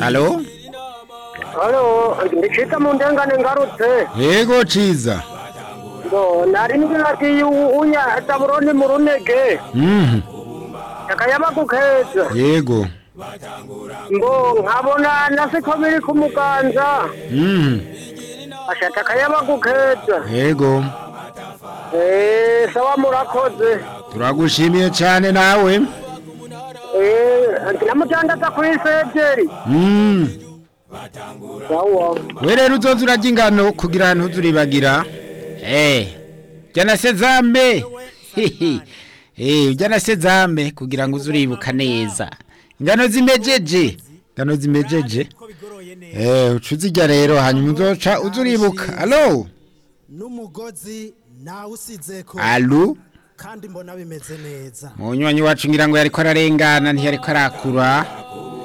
Alo? Halo, ndicita mu ndengane ngarutse Yego ciza. ngo nari ngiye unya taburoni mu runege Mhm. takayaba gukeza Yego. ngo nkabona nasiko biri ku muganza Mhm. asha takayaba gukeza Yego. eh sawa murakoze Turagushimiye cyane nawe. eh namutandaza kuri sejeri Mhm. sawa We rero uzoza urajya ingano kugira ntuzuribagira. Eh. Jana sezambe. Hihi. Eh, ujana sezambe kugira ngo uzuribuka neza. Ingano zimejeje. Ingano zimejeje. Eh, ucuzijya rero hanyuma uzoca uzuribuka. Alo? n'umugozi nawe usizeko Alo? kandi mbona bimeze neza Munywanyi wacu ngira ngo yariko ararengana ntiyariko arakura.